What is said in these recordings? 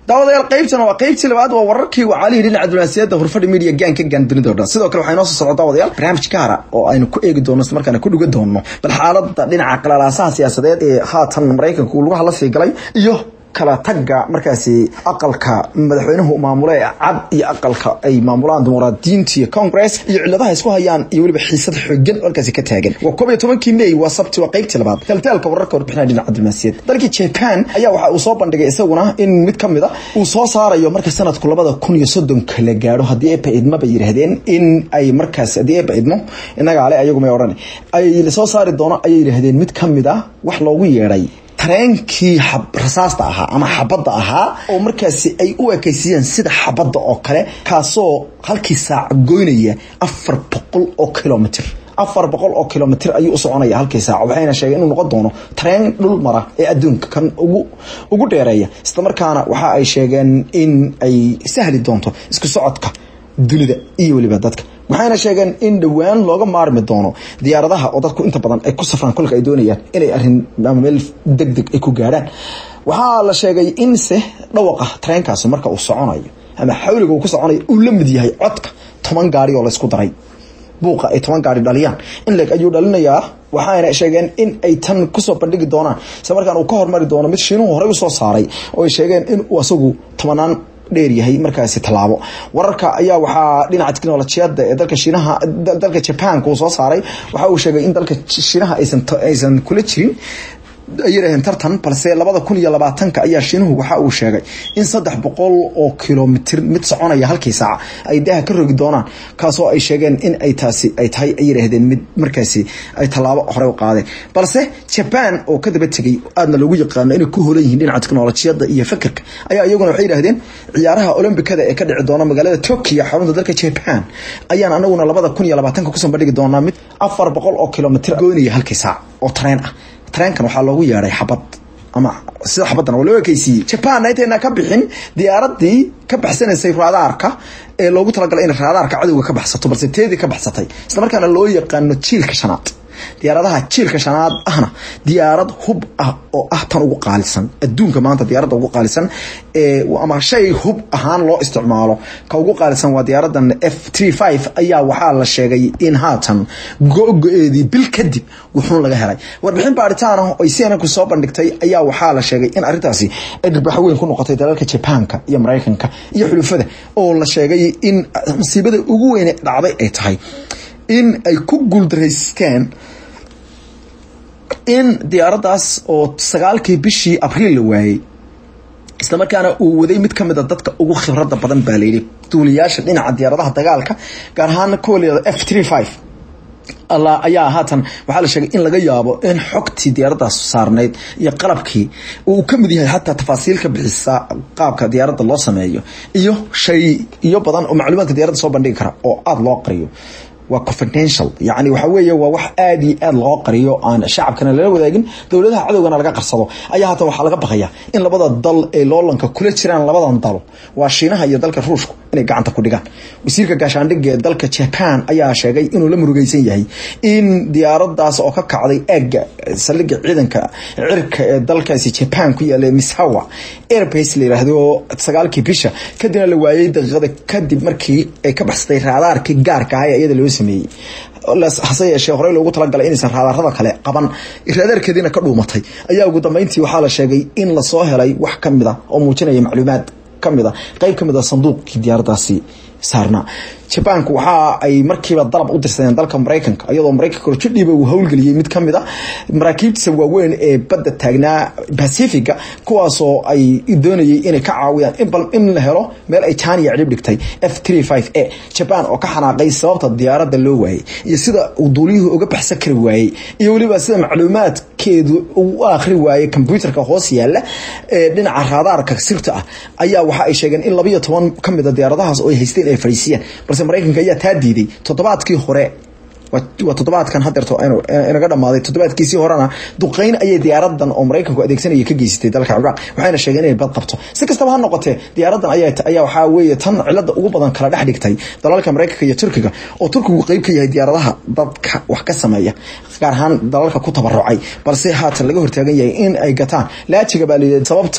daawadayaal qaybtan waa qaybtii labaad waa wararkii wacaalihii dhinaca diblomaasiyadda hurfadhi media gaanka gaan dunida o dhan sidoo kale waxaa inoo soo socda daawadayaal barnaamij gaara oo aynu ku eegi doono isla markaana ku dhuga doono bal xaaladda dhinaca qalaalaasaha siyaasadeed ee haatan maraykanka uu lugaha la sii galay iyo kala tagga markaasi aqalka madaxweynuhu maamule ee cad iyo aqalka ay maamulaan dimuqraadiyiinta iyo congress iyo ciladaha isku hayaan iyo weliba xiisad xoogan oo halkaasi ka taagan waa koob iyo tobankii may waa sabti waa qaybtii labaad taltaalka wararka warbixinaya dhinaca diblomaasiyad dalkii japan ayaa waxa uu soo bandhigay isaguna in mid ka mid a uu soo saarayo marka sanadku labada kun iyo soddonka la gaadho haddii eeba idmo bay yidhaahdeen in ay markaas haddii eeba idmo inagaale ayagu may odhan ay soo saari doono ayay yidhaahdeen mid ka mid a wax loogu yeedhay tareenkii rasaasta ahaa ama xabadda ahaa oo markaasi ay u ekaysiiyeen sida xabadda oo kale kaasoo halkii saac goynaya afar boqol oo kilomitr afar boqol oo kilomitr ayuu u soconaya halkii saac waxayna sheegeen inuu noqon doono tareen dhul mara ee adduunka kan ugu ugu dheereeya isla markaana waxa ay sheegeen in ay sahli doonto isku socodka dunida iyo weliba dadka waxayna sheegeen in dhowaan looga maarmi doono diyaaradaha oo dadku inta badan ay ku safraan kolka ay doonayaan inay arin ama meel deg deg ay ku gaadhaan waxaa la sheegay in se dhawaqa tareenkaasi marka uu soconayo ama xawliga uu ku soconayo uu la mid yahay codka toban gaari oo laysku daray buuqa ay toban gaari dhaliyaan in leeg ayuu dhalinayaa waxayna sheegeen in ay tan kusoo bandhigi doonaan isla markaan uu ka hormari doono mid shiinuhu horey usoo saaray oo ay sheegeen in uu asagu tobanaan dheer yahay markaasi tallaabo wararka ayaa waxaa dhinaca teknolojiyadda ee dalka shiinaha dalka jabanka uu soo saaray waxa uu sheegay in dalka shiinaha aysan aysan kula jirin ay yidhaaheen tartan balse labada kun iyo labaatanka ayaa shiinuhu waxa uu sheegay in saddex boqol oo kilomitr mid soconaya halkii saaca ay daaha ka rogi doonaan kaasoo ay sheegeen in ay taasi ay tahay ay yidhaahdeen mid markaasi ay tallaabo hore u qaadeen balse jaban oo ka daba tegay aadna loogu yaqaano inay ku holan yihiin dhinaca teknolojiyadda iyo fikirka ayaa iyaguna waxay yidhahdeen ciyaaraha olombikada ee ka dhici doona magaalada tokyo xarunta dalka jaban ayaan anaguna labada kun iyo labaatanka kusoo bandhigi doonaa mid afar boqol oo kilomitr goynaya halkii saac oo tareen ah tareenkan waxaa loogu yeedhay xabad ama sida xabaddan waa loo ekeysiiyey jaban intayna ka bixin diyaaradii ka baxsanaysay raadaarka ee loogu talagalay inay raadaarka cadowga ka baxsato balse teedii ka baxsatay isla markaana loo yaqaano jiilka shanaad diyaaradaha jiilka shanaad ahna diyaarad hub ah oo ah tan ugu qaalisan adduunka maanta diyaaradda ugu qaalisan ama shay hub ahaan loo isticmaalo ka ugu qaalisan waa diyaaradan f tree five ayaa waxaa la sheegay in haatan go-go-eedii bil kadib wuxuun laga helay warbixin baaritaan ah oo cnnku soo bandhigtay ayaa waxaa la sheegay in arrintaasi ay dhirbaxo weyn ku noqotay dalalka jabaanka iyo maraykanka iyo xulufada oo la sheegay in masiibada ugu weyne dhacday ay tahay in ay ku guuldaraysteen in diyaaraddaas oo sagaalkii bishii abriil la waayey isla markaana uu waday mid ka mid a dadka ugu khibradda badan baa layidhi duuliyaasha dhinaca diyaaradaha dagaalka gaar ahaan kuwa layihahdo f tree five alla ayaa haatan waxaa la sheegay in laga yaabo in xogtii diyaaraddaas saarnayd iyo qalabkii uu ka mid yahay xataa tafaasiil ka bixisa qaabka diyaaradda loo sameeyo iyo shay iyo badan oo macluumaadka diyaaradda soo bandhigi kara oo aada loo qariyo waa confidential yani waxa weeye waa wax aada iyo aada loo qariyo aan shacabkana lala wadaagin dowladaha cadowgana laga qarsado ayaa haatan waxaa laga baqaya in labada dal ee loolanka kula jiraan labadan dalo waa shiinaha iyo dalka ruushku inay gacanta ku dhigaan wasiirka gaashaandhigga ee dalka jaban ayaa sheegay inuu la murugeysan yahay in diyaaradaas oo ka kacday eega saldhigga ciidanka cirka ee dalkaasi jaban ku yaala misawa airbase la yiraahdo sagaalkii bisha kadibna la waayey daqiiqada kadib markii ay ka baxsatay raadaarkii gaarka ah ee iyada loo sameeyey hase yeeshee horey loogu talagalay inaysan raadaarada kale qaban raadaarkeediina ka dhuumatay ayaa ugu dambeyntii waxaa la sheegay in lasoo helay wax ka mid a oo muujinaya macluumaad kamid a qeyb ka mid a sanduuqkii diyaaradaasi saarnaa jabaanku waxa ay markiiba dalab u dirsadeen dalka maraykanka iyadoo maraykanka jidhiiba uu howlgeliyey mid kamid a maraakiibtiisa waaweyn ee badda taagnaa pacifiga kuwaasoo ay doonayay inay ka caawiyaan in la helo meel ay janiya cidhib dhigtay f tree five a jaban oo ka xanaaqay sababta diyaaradda loo waayey iyo sida uu duuliyuhu uga baxsan kari waayey iyo weliba sida macluumaadkeedu uu akhri waayey kombyuutarka hoos yaala ee dhinaca raadaarka sirta ah ayaa waxa ay sheegeen in labayo toban kamid a diyaaradahaas oo ay haysteen ay fadhiisiyeen balse maraykanka ayaa taa diiday toddobaadkii hore waa toddobaadkan hadeerto inaga dhamaaday toddobaadkiisii horena duqeyn ayay diyaaradan oo maraykanku adeegsanaya ka geysatay dalka ciraaq waxayna sheegeen inay bad qabto si kastaba ha noqotee diyaaradan ayaa waxaa weeye tan cilada ugu badan kala dhex dhigtay dalalka maraykanka iyo turkiga oo turkigu qeyb ka yahay diyaaradaha dadka wax ka sameeya gaar ahaan dalalka ku tabarucay balse haatan laga hortaagan yahay in ay gataan laajiga baa layidhi sababta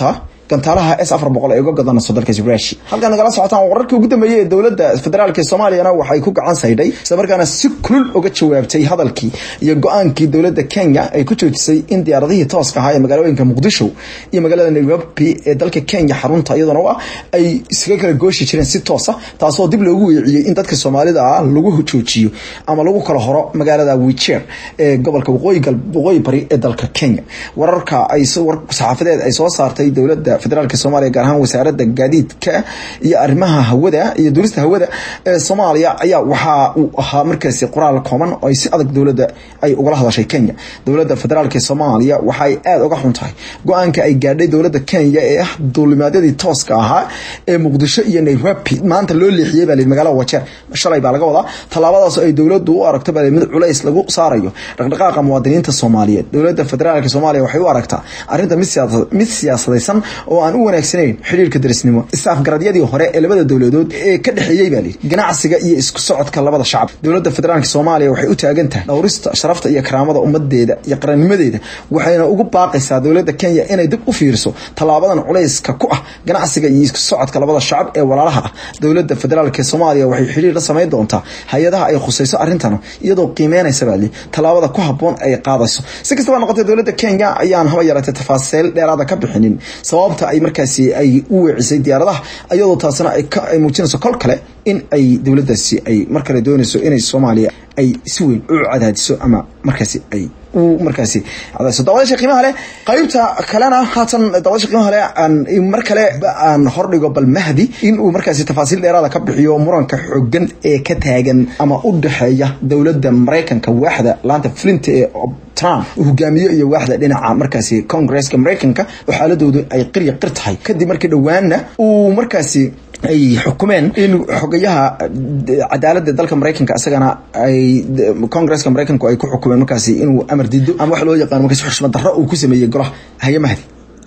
gantaalaha s afar boqol ay uga gadanayso dalkaasi rusia halkan nagala socotaan wararkii ugu dambeeyey ee dowladda federaalka soomaaliyana waxay ku gacan saydhay isla markaana si kulul uga jawaabtay hadalkii iyo go-aankii dowladda kenya ay ku joojisay in diyaaradihii tooska ahaa ee magaalooyinka muqdisho iyo magaalada nairobi ee dalka kenya xarunta iyaduna ah ay iskaga kala gooshi jireen si toosa taasoo dib loogu weeciyey in dadka soomaalida ah lagu joojiyo ama lagu kala horo magaalada wicher ee gobolka waqooyi bari ee dalka kenya wararka ay saxaafadeed ay soo saartay dowladda federaalk soomaaliya gaar ahaan wasaaradda gaadiidka iyo arrimaha hawada iyo durista hawada ee soomaaliya ayaa waxaa uu ahaa markaasi qoraal kooban oo ay si adag dowladda ay ugala hadashay kenya dowladda federaalk soomaaliya waxay aada uga xun tahay go-aanka ay gaadhay dowladda kenya ee ah duulimaadyadii tooska ahaa ee muqdisho iyo nairobi maanta loo leexiyey baa magaalada wajeer shalay baa laga wadaa tallaabadaas ay dowladdu u aragto baa mid culays lagu saarayo dhaqdhaqaaqa muwaadiniinta soomaaliyeed dowladda federaalk soomaaliya waxay u aragtaa arrinta mid siyaasadaysan oo aan u wanaagsanayn xidhiirka darisnimo isaafgaradyadii hore ee labada dowladood ee ka dhexeeyey baa lihi ganacsiga iyo isku socodka labada shacab dowladda federaalk soomaaliya waxay u taagan tahay dhowrista sharafta iyo karaamada ummadeeda iyo qarannimadeeda waxayna ugu baaqaysaa dowladda kenya inay dib u fiirso tallaabadan culayska ku ah ganacsiga iyo isku socodka labada shacab ee walaalaha ah dowladda federaalk soomaaliya waxay xidhiir la samayn doontaa hay-adaha ay khusayso arrintan iyadoo qiimeynaysa baa lihi tallaabada ku habboon ay qaadayso si kastaba noqotay dowladda kenya ayaan haba yaratay tafaasiil dheeraada ka bixinin sababta ay markaasi ay u weecisay diyaaradaha iyadoo taasina ay muujinayso kol kale in ay dowladdaasi ay mar kale doonayso inay soomaaliya ay si weyn u cadaadiso ama markaasi ay markaasi cadaadiso dawadasha qiimaha leh qaybta kalena haatan dawadasha qiimaha leh aan mar kale aan hordhigo bal mahdi in uu markaasi tafaasiil dheeraada ka bixiyo muranka xooggan ee ka taagan ama u dhexeeya dowladda maraykanka waaxda laanta fulinta ee trump uu hogaamiyo iyo waaxda dhinaca markaasi congresska maraykanka oo xaaladoodu ay qirya qir tahay kadib markii dhowaana uu markaasi ay xukumeen in xogayaha cadaaladda dalka maraykanka isagana ay congresska maraykanku ay ku xukumeen markaasi inuu amar dido ama wax loo yaqaano markaasi xushmad darro uu ku sameeyey golaha haye mahdi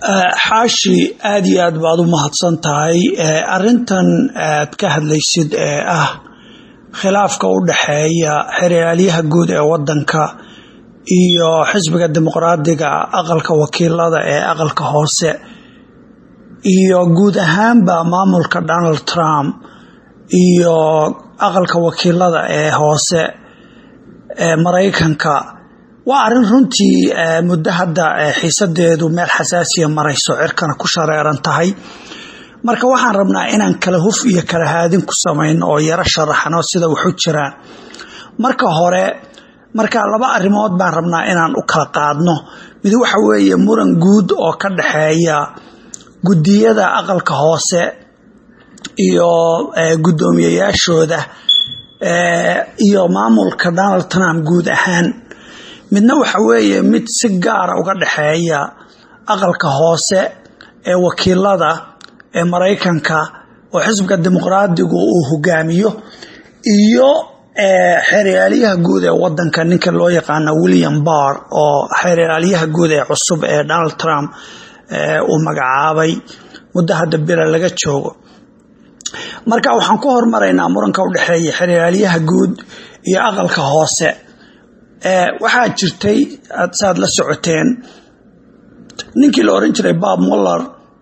xaashi aada iyo aad baad u mahadsan tahay arintan aad ka hadlaysid ee ah khilaafka u dhexeeya xeraalyaha guud ee wadanka iyo xisbiga dimuqraadiga aqalka wakiilada ee aqalka hoose iyo guud ahaanba maamulka donald trump iyo aqalka wakiilada ee hoose ee maraykanka waa arrin runtii muddo hadda xiisadeedu meel xasaasiya marayso cirkana ku shareeran tahay marka waxaan rabnaa inaan kala huf iyo kala haadin ku samayno oo yaro sharaxno sida waxu jiraan marka hore marka laba arrimood baan rabnaa inaan u kala qaadno mid waxa weeye muran guud oo ka dhexeeya guddiyada aqalka hoose iyo guddoomiyayaashooda iyo maamulka donald trump guud ahaan midna waxa weeye mid si gaara uga dhexeeya aqalka hoose ee wakiilada ee maraykanka oo xisbiga dimuqraadigu uu hogaamiyo iyo xeeraalyaha guud ee wadanka ninka loo yaqaano william barr oo xeeraalyaha guud ee cusub ee donald trump uu magacaabay muddo hadda bila laga joogo marka waxaan ku hormaraynaa muranka u dhexeeya xeraalyaha guud iyo aqalka hoose waxaa jirtay saad la socoteen ninkii la oran jiray bob muller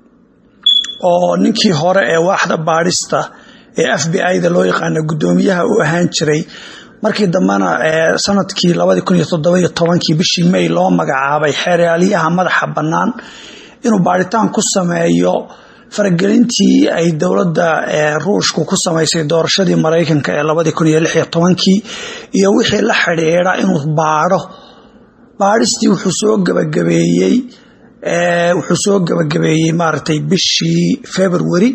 oo ninkii hore ee waaxda baadhista ee f b i da loo yaqaano guddoomiyaha u ahaan jiray markii dambena sanadkii labadii kun iyo toddobiyo tobankii bishii may loo magacaabay xeeraalyaha madaxa bannaan inuu baadhitaan ku sameeyo faragelintii ay dowladda ruushku ku samaysay doorashadii maraykanka ee labadii kun iyo lix iyo tobankii iyo wixii la xidhiidha inuu baadho baadhistii wuxuu soo gabagabeeyey wuxuu soo gabagabeeyey maaragtay bishii february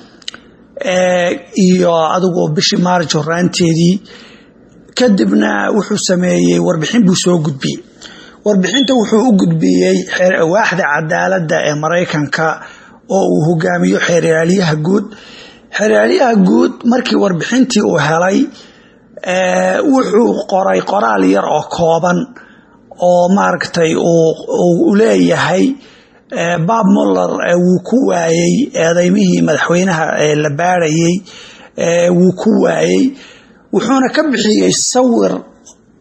iyo adigoo bishii maarj horaanteedii kadibna wuxuu sameeyey warbixin buu soo gudbiyey warbixinta wuxuu u gudbiyey waaxda cadaaladda ee maraykanka oo uu hogaamiyo xeeraalyaha guud xeeraalyaha guud markii warbixintii uu helay wuxuu qoray qoraal yar oo kooban oo maaragtay uu leeyahay bob muller wuu ku waayey eedeymihii madaxweynaha la baarayey wuu ku waayey wuxuuna ka bixiyey sawir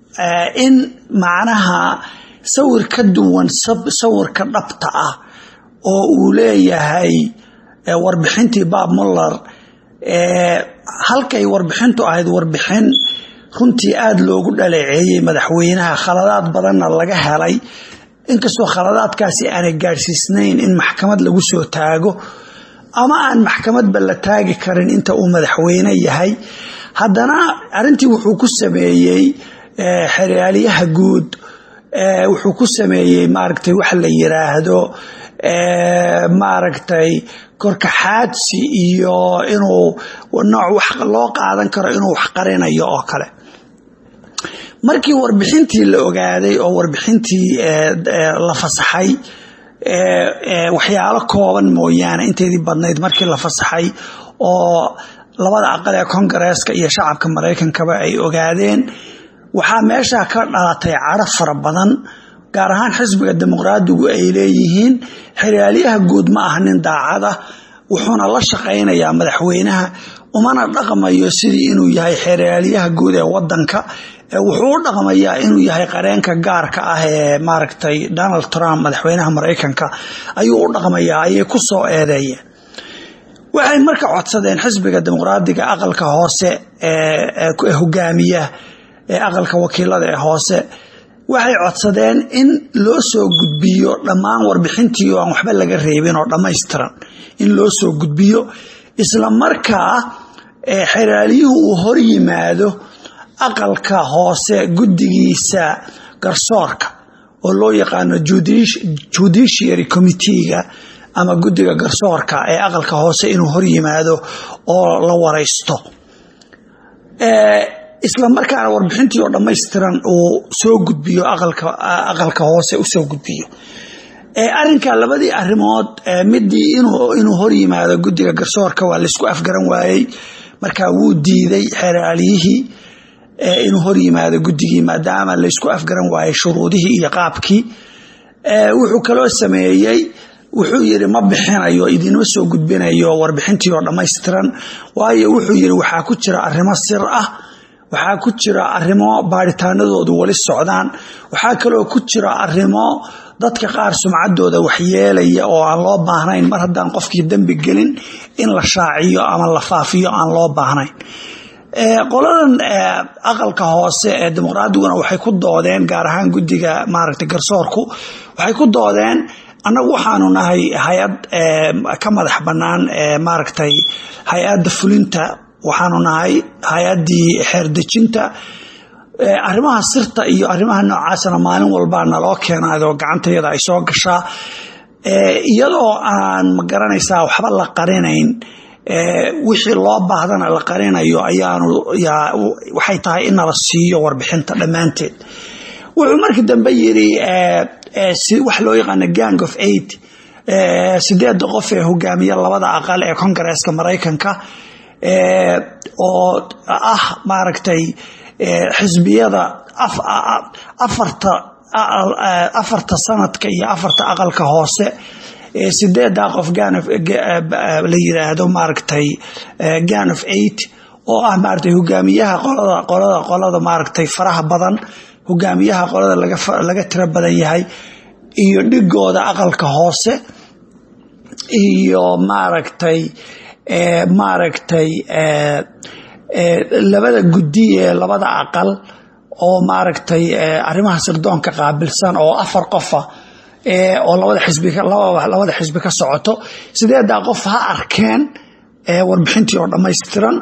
in macnaha sawir ka duwan sawirka dhabta ah oo uu leeyahay warbixintii bob muller halkay warbixintu ahayd warbixin runtii aada loogu dhaleeceeyey madaxweynaha khaladaad badanna laga helay inkastoo khaladaadkaasi aanay gaadhsiisnayn in maxkamad lagu soo taago ama aan maxkamadba la taagi karin inta uu madaxweyne yahay haddana arintii wuxuu ku sameeyey xeryaaliyaha guud wuxuu ku sameeyey maaragtay waxa la yiraahdo maaragtay korkaxaadsi iyo inuu nooc wax loo qaadan karo inuu wax qarinayo oo kale markii warbixintii la ogaaday oo warbixintii la fasaxay waxyaalo kooban mooyaane inteedii badnayd markii la fasaxay oo labada aqal ee kongareeska iyo shacabka maraykankaba ay ogaadeen waxaa meesha ka dhalatay caro fara badan gaar ahaan xisbiga dimuqraadigu ay leeyihiin xeryaaliyaha guud ma ah nin daacada wuxuuna la shaqaynayaa madaxweynaha umana dhaqmayo sidii inuu yahay xeryaaliyaha guud ee wadanka wuxuu u dhaqmayaa inuu yahay qareenka gaarka ah ee maaragtay donald trump madaxweynaha maraykanka ayuu u dhaqmayaa ayay ku soo eedeeyeen waxay marka codsadeen xisbiga dimuqraadiga aqalka hoose ee hogaamiya ee aqalka wakiilada ee hoose waxay codsadeen in loo soo gudbiyo dhammaan warbixintii oo aan waxba laga reebin oo dhammaystiran in loo soo gudbiyo isla markaa xeraalyuhu uu hor yimaado aqalka hoose guddigiisa garsoorka oo loo yaqaano judiciary committeega ama guddiga garsoorka ee aqalka hoose inuu hor yimaado oo la waraysto isla markaana warbixintii oo dhammaystiran uu soo gudbiyo aqalka hoose usoo gudbiyo arinka labadii arimood midii inuu hor yimaado guddiga garsoorka waa laysku afgaran waayey markaa wuu diiday xeraalyihii inuu hor yimaado guddigii maadaama laysku afgaran waayey shuruudihii iyo qaabkii wuxuu kaloo sameeyey wuxuu yiri ma bixinayo idinma soo gudbinayo warbixintii oo dhammaystiran waayo wuxuu yiri waxaa ku jira arimo sir ah waxaa ku jira arimo baaritaanadoodu wali socdaan waxaa kaloo ku jira arimo dadka qaar sumcadooda waxyeelaya oo aan loo baahnayn mar haddaan qofkii dembi gelin in la shaaciyo ama la faafiyo aan loo baahnayn qoladan aqalka hoose ee dimuqraadiguna waxay ku doodeen gaar ahaan guddiga maaragtay garsoorku waxay ku doodeen annagu waxaanu nahay hay-ad ka madax bannaan maaragtay hay-adda fulinta waxaanu nahay hay-addii xeerdejinta arrimaha sirta iyo arrimaha noocaasana maalin walbaa naloo keenaadoo gacantayada ay soo gashaa iyadoo aan ma garanaysaa waxba la qarinayn wixii loo baahdana la qarinayo ayaanu waxay tahay in nala siiyo warbixinta dhammaanteed wuxuu markii dambe yiri wax loo yaqaano gang of eight sideedda qof ee hogaamiya labada aqal ee kongareeska maraykanka oo ah maaragtay xisbiyada afarta afarta sanadka iyo afarta aqalka hoose sideedaa qof la yiraahdo maaragtay gan of eight oo ah maaragtay hogaamiyaha qolada qolada qolada maaragtay faraha badan hogaamiyaha qolada laga tiro badan yahay iyo dhigooda aqalka hoose iyo maaragtay maaragtay labada guddi ee labada aqal oo maaragtay arrimaha sirdoonka qaabilsan oo afar qofa oo labada xisbi labada xisbi ka socoto sideedaa qof ha arkeen warbixintii oo dhammaystiran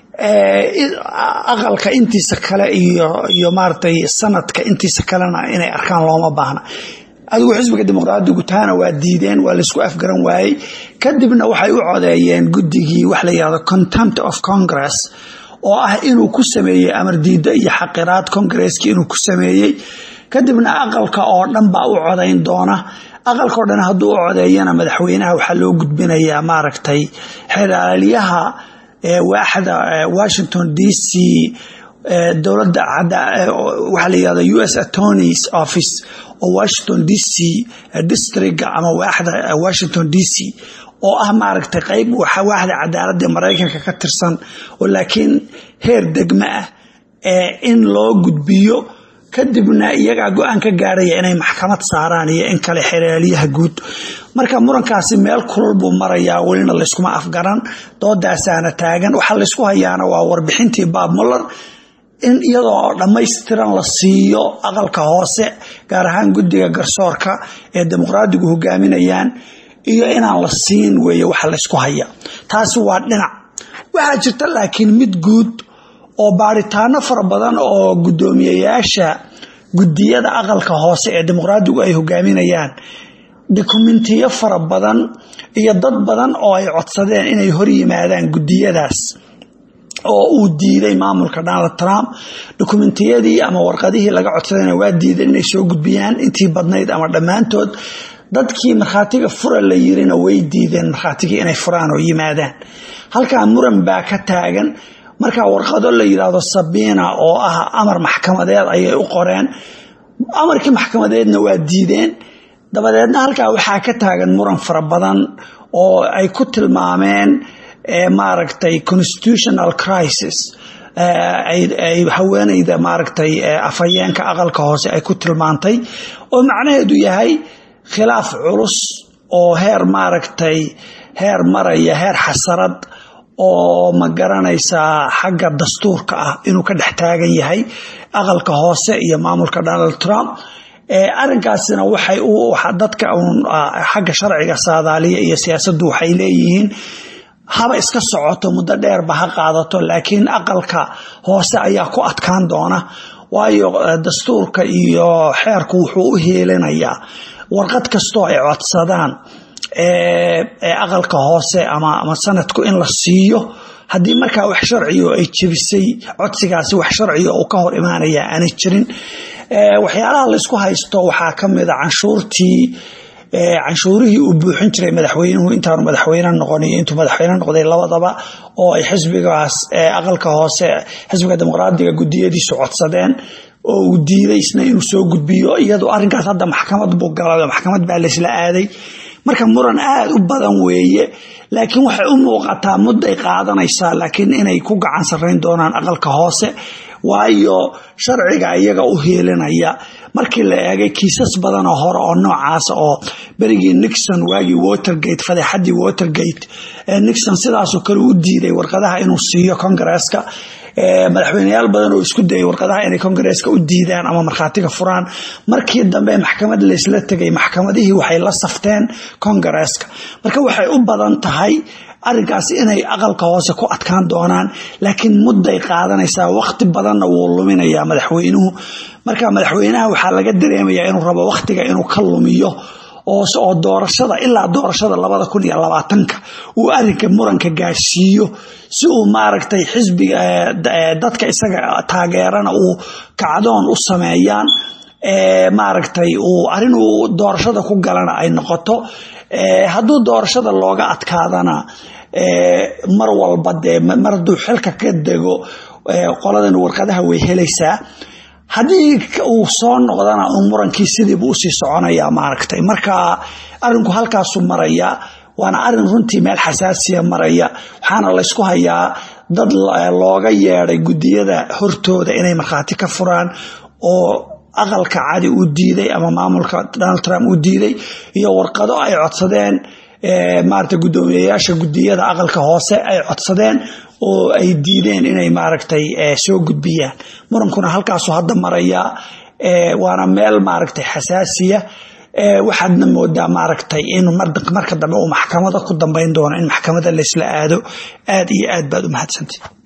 aqalka intiisa kale iyo iyo maaragtay sanadka intiisa kalena inay arkaan looma baahna adigu xisbiga dimuqraadigu taana waa diideen waa laysku afgaran waayey kadibna waxay u codeeyeen guddigii wax la yihahdo contempt of congress oo ah inuu ku sameeyey amar diiddo iyo xaqiraad kongareeski inuu ku sameeyey kadibna aqalka oo dhan baa u codayn doona aqalka oo dhan hadduu u codeeyana madaxweynaha waxaa loo gudbinayaa maaragtay xeraalyaha waaxda washington d c dowladda waxaa la yihahda u s attorneys office oo washington d c districtga ama waaxda washington d c oo ah maaragtay qayb waaxda cadaaladda maraykanka ka tirsan oo laakiin heer degmo ah in loo gudbiyo kadibna iyagaa go-aan ka gaaraya inay maxkamad saaraan iyo in kale xereelyaha guud marka murankaasi meel kulul buu marayaa welina layskuma afgaran doodaasaana taagan waxaa laysku hayaana waa warbixintii baab muller in iyadoo dhammaystiran la siiyo aqalka hoose gaar ahaan guddiga garsoorka ee dimuqraadigu hogaaminayaan iyo inaan la siin weeye waxa laysku haya taasi waa dhinac waxaa jirta laakiin mid guud oo baaritaano fara badan oo guddoomiyeyaasha guddiyada aqalka hoose ee dimuqraadigu ay hogaaminayaan dokumentiyo fara badan iyo dad badan oo ay codsadeen inay hor yimaadaan guddiyadaas oo uu diiday maamulka donald trump dokumentiyadii ama warqadihii laga codsadayna waa diideen inay soo gudbiyaan intii badnayd ama dhammaantood dadkii markhaatiga fura la yirina way diideen markhaatigii inay furaan oo yimaadaan halkaa muran baa ka taagan markaa warqado la yidhaahdo sabiina oo ah amar maxkamadeed ayay u qoreen amarkii maxkamadeedna waa diideen dabadeedna halkaa waxaa ka taagan muran fara badan oo ay ku tilmaameen maaragtay constitutional crisis ay haweeneyda maaragtay afhayeenka aqalka hoose ay ku tilmaantay oo macnaheedu yahay khilaaf culus oo heer maaragtay heer maraya heer xasarad oo ma garanaysaa xagga dastuurka ah inuu ka dhex taagan yahay aqalka hoose iyo maamulka donald trump arrinkaasina waxay dadka xagga sharciga saadaaliya iyo siyaasaddu waxay leeyihiin haba iska socoto muddo dheerba ha qaadato laakiin aqalka hoose ayaa ku adkaan doona waayo dastuurka iyo xeerku wuxuu u heelinayaa warqad kastoo ay codsadaan aqalka hoose ama sanadku in la siiyo haddii markaa wax sharcigo ay jebisay codsigaasi wax sharciga uu ka hor imaanaya aanay jirin waxyaalaha laysku haysto waxaa ka mida canshuurtii canshuurihii uu buuxin jiray madaxweynuhu intaanu madaxweyne noqon iyo intuu madaxweyne noqday labadaba oo ay xisbigaas aqalka hoose xisbiga dimuqraadiga gudiyadiisu codsadeen oo uu diiday isna inuu soo gudbiyo iyadoo arrinkaas hadda maxkamad buu galay maxkamad baa laysla aaday marka muran aada u badan weeye laakiin waxay u muuqataa mudday qaadanaysaa laakiin inay ku gacan sarrayn doonaan aqalka hoose waayo sharciga iyaga u heelinaya markii la eegay kiisas badanoo hore oo noocaasa oo berigii nixon waagii watergate fadeexadii watergate nixon sidaasoo kale u diiday warqadaha inuu siiyo kongareeska madaxweyneyaal badan oo isku dayay warqadaha inay kongareeska u diidaan ama markhaatiga furaan markii dambe maxkamad laysla tegay maxkamadihii waxay la safteen kongareeska marka waxay u badan tahay arrinkaasi inay aqalka hoose ku adkaan doonaan laakiin mudday qaadanaysaa waqti badanna wuu luminayaa madaxweynuhu marka madaxweynaha waxaa laga dareemayaa inuu rabo waqtiga inuu ka lumiyo oo doorashada ilaa doorashada labada kun iyo labaatanka uu arrinka muranka gaarsiiyo si uu maaragtay xisbiga dadka isaga taageerana uu kacdoon u sameeyaan maaragtay uu arrin uu doorashada ku galana ay noqoto hadduu doorashada looga adkaadana mar walba dee mar hadduu xilka ka dego qoladan warqadaha way helaysaa haddii uu soo noqdana un murankii sidiibu usii soconayaa maaragtay marka arinku halkaasu maraya waana arin runtii meel xasaasiya maraya waxaana laysku hayaa dad looga yeeday gudiyada hortooda inay markhaati ka furaan oo aqalka cadi uu diiday ama maamulka donald trump uu diiday iyo warqado ay codsadeen maarata guddoomiyeyaasha gudiyada aqalka hoose ay codsadeen oo ay diideen inay maaragtay soo gudbiyaan murankuna halkaasu hadda maraya waana meel maaragtay xasaasiya waxaadna moodaa maaragtay in marka dambe uu maxkamada ku dambayn doono in maxkamada laysla aado aad iyo aad baad u mahadsantay